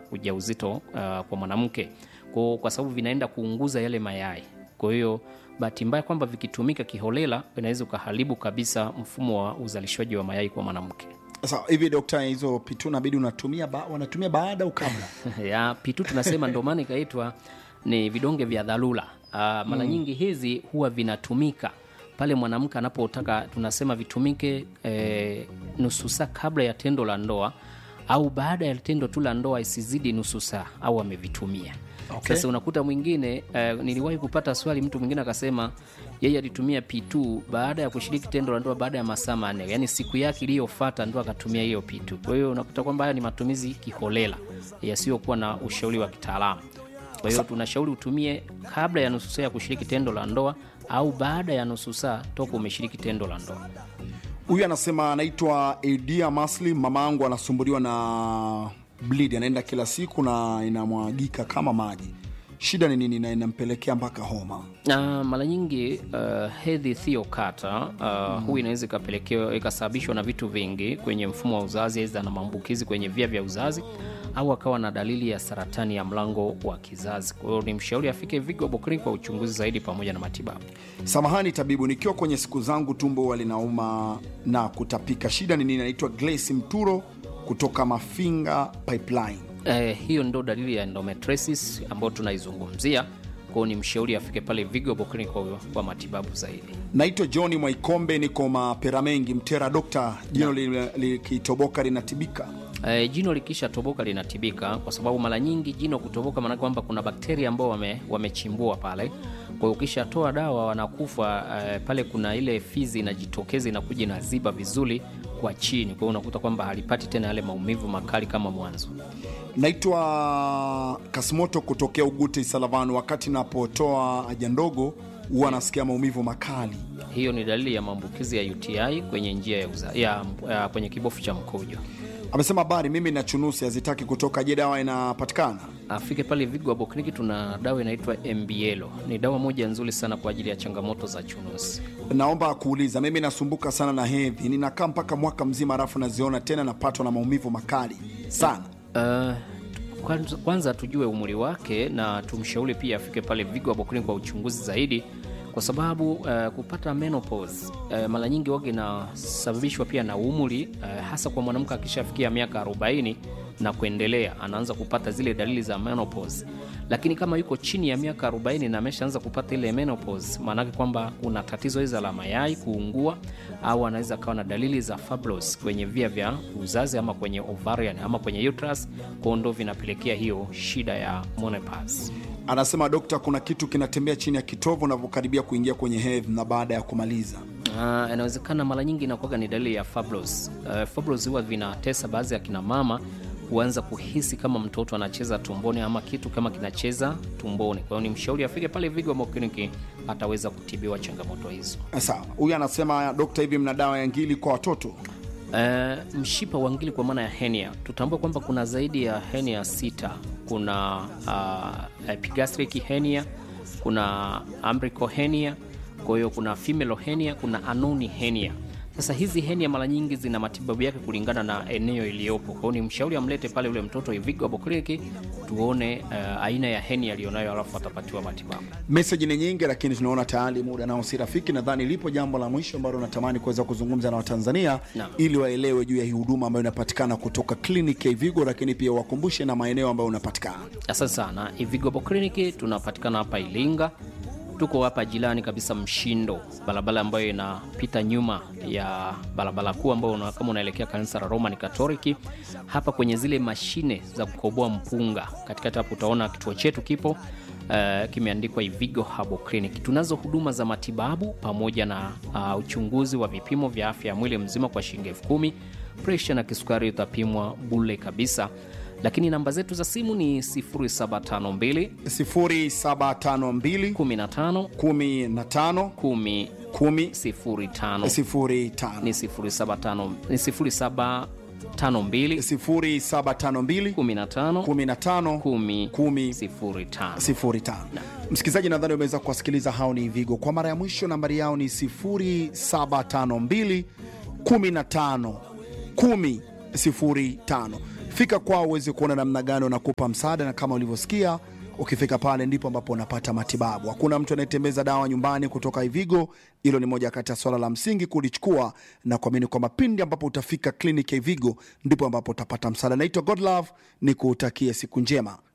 ujauzito uh, kwa mwanamke kwa, kwa sababu vinaenda kuunguza yale mayai. Kwa hiyo bahati mbaya kwamba vikitumika kiholela inaweza ukaharibu kabisa mfumo wa uzalishaji wa mayai kwa mwanamke. Sasa hivi dokta, hizo pitu nabidi unatumia ba, wanatumia baada au kabla? ya pitu tunasema ndo maana ikaitwa ni vidonge vya dharura. Uh, mara nyingi hizi huwa vinatumika pale mwanamke anapotaka, tunasema vitumike eh, nusu saa kabla ya tendo la ndoa au baada ya tendo tu la ndoa isizidi nusu saa au amevitumia. Okay. Sasa unakuta mwingine eh, niliwahi kupata swali, mtu mwingine akasema yeye alitumia P2 baada ya kushiriki tendo la ndoa baada ya masaa manne, yaani siku yake iliyofuata ndo akatumia hiyo P2. Kwa hiyo unakuta kwamba haya ni matumizi kiholela yasiyokuwa na ushauri wa kitaalamu. Kwa hiyo tunashauri utumie kabla ya nusu saa ya kushiriki tendo la ndoa au baada ya nusu saa toka umeshiriki tendo la ndoa. Huyu anasema anaitwa Edia Masli, mama yangu anasumbuliwa na bleed, anaenda kila siku na inamwagika kama maji. Shida ni nini na inampelekea mpaka homa? na mara nyingi uh, hedhi thiokata uh, huu inaweza ikapelekewa ikasababishwa na vitu vingi kwenye mfumo wa uzazi, aidha na maambukizi kwenye via vya uzazi au akawa na dalili ya saratani ya mlango wa kizazi. Kwa hiyo ni mshauri afike Vigo Bokrini kwa uchunguzi zaidi pamoja na matibabu. Samahani tabibu, nikiwa kwenye siku zangu tumbo huwa linauma na kutapika. Shida ni nini? Anaitwa Glace Mturo kutoka Mafinga Pipeline. Eh, hiyo ndo dalili ya endometriosis ambayo tunaizungumzia. Kwa hiyo ni mshauri afike pale Vigo Bokrini kwa, kwa matibabu zaidi. Naitwa John Mwaikombe, niko mapera mengi Mtera. Dokta, jino li- likitoboka linatibika? E, jino likisha toboka linatibika, kwa sababu mara nyingi jino kutoboka maana kwamba kuna bakteria ambao wame, wamechimbua pale. Kwa hiyo ukishatoa dawa wanakufa e, pale kuna ile fizi inajitokeza inakuja inaziba vizuri kwa chini, kwa hiyo unakuta kwamba halipati tena yale maumivu makali kama mwanzo. Naitwa Kasimoto kutokea Ugute Salavanu. Wakati napotoa haja ndogo huwa nasikia maumivu makali. Hiyo ni dalili ya maambukizi ya UTI kwenye njia ya, uza, ya, ya kwenye kibofu cha mkojo. Amesema habari, mimi na chunusi hazitaki kutoka. Je, dawa inapatikana? Afike pale Vigo Abo Kliniki, tuna dawa inaitwa MBL. Ni dawa moja nzuri sana kwa ajili ya changamoto za chunusi. Naomba kuuliza, mimi nasumbuka sana na hedhi, ninakaa mpaka mwaka mzima, alafu naziona tena, napatwa na maumivu makali sana. Uh, kwanza, kwanza tujue umri wake na tumshauri pia afike pale Vigo Abo Kliniki kwa uchunguzi zaidi, kwa sababu uh, kupata menopause uh, mara nyingi waga inasababishwa pia na umri uh, hasa kwa mwanamke akishafikia miaka 40 na kuendelea, anaanza kupata zile dalili za menopause. Lakini kama yuko chini ya miaka 40 na ameshaanza kupata ile menopause, maanake kwamba kuna tatizo hizo la mayai kuungua, au anaweza akawa na dalili za fibrosis kwenye via vya uzazi ama kwenye ovarian ama kwenye uterus, kwa ndo vinapelekea hiyo shida ya menopause. Anasema dokta, kuna kitu kinatembea chini ya kitovu unavyokaribia kuingia kwenye hedhi na baada ya kumaliza. Uh, inawezekana mara nyingi inakuwaga ni dalili ya fibrosis. Uh, fibrosis huwa vinatesa baadhi ya kina mama huanza kuhisi kama mtoto anacheza tumboni ama kitu kama kinacheza tumboni. Kwa hiyo ni mshauri afike pale Vigo Abo Kliniki, ataweza kutibiwa changamoto hizo. Sawa, huyu anasema dokta, hivi mna dawa ya ngili kwa watoto? Uh, mshipa wa ngili kwa maana ya hernia, tutambue kwamba kuna zaidi ya hernia sita. Kuna uh, epigastric hernia, kuna umbilical hernia, kwa hiyo kuna femoral hernia, kuna anoni hernia. Sasa hizi hernia mara nyingi zina matibabu yake kulingana na eneo iliyopo. Kwa hiyo ni mshauri amlete pale ule mtoto Vigo Abo Kliniki tuone uh, aina ya hernia aliyonayo, alafu atapatiwa matibabu. Meseji ni nyingi, lakini tunaona tayari muda nao si rafiki. Nadhani lipo jambo la mwisho ambalo natamani kuweza kuzungumza na Watanzania Naam. ili waelewe juu ya hii huduma ambayo inapatikana kutoka kliniki ya Ivigo, lakini pia wakumbushe na maeneo ambayo unapatikana. Asante sana. Vigo Abo Kliniki tunapatikana hapa Ilinga, tuko hapa jirani kabisa Mshindo, barabara ambayo inapita nyuma ya barabara kuu ambayo una, kama unaelekea kanisa la Roman Katoliki, hapa kwenye zile mashine za kukoboa mpunga, katikati hapo utaona kituo chetu kipo. Uh, kimeandikwa Ivigo Habo Clinic. Tunazo huduma za matibabu pamoja na uh, uchunguzi wa vipimo vya afya ya mwili mzima kwa shilingi elfu kumi. Presha na kisukari utapimwa bule kabisa, lakini namba zetu za simu ni 0752 0752 15 15 10 10 05 05 ni 075 ni 0752 0752 15 15 10 10 05 05. Msikilizaji, nadhani umeweza kuwasikiliza hao ni Vigo kwa mara ya mwisho. Nambari yao ni 0752 15 10 05. fika kwao uweze kuona namna gani wanakupa msaada, na kama ulivyosikia ukifika pale ndipo ambapo unapata matibabu. Hakuna mtu anayetembeza dawa nyumbani kutoka Ivigo. Hilo ni moja kati ya swala la msingi kulichukua na kuamini kwamba pindi ambapo utafika kliniki ya Ivigo ndipo ambapo utapata msaada. Naitwa Godlove, ni kutakie siku njema.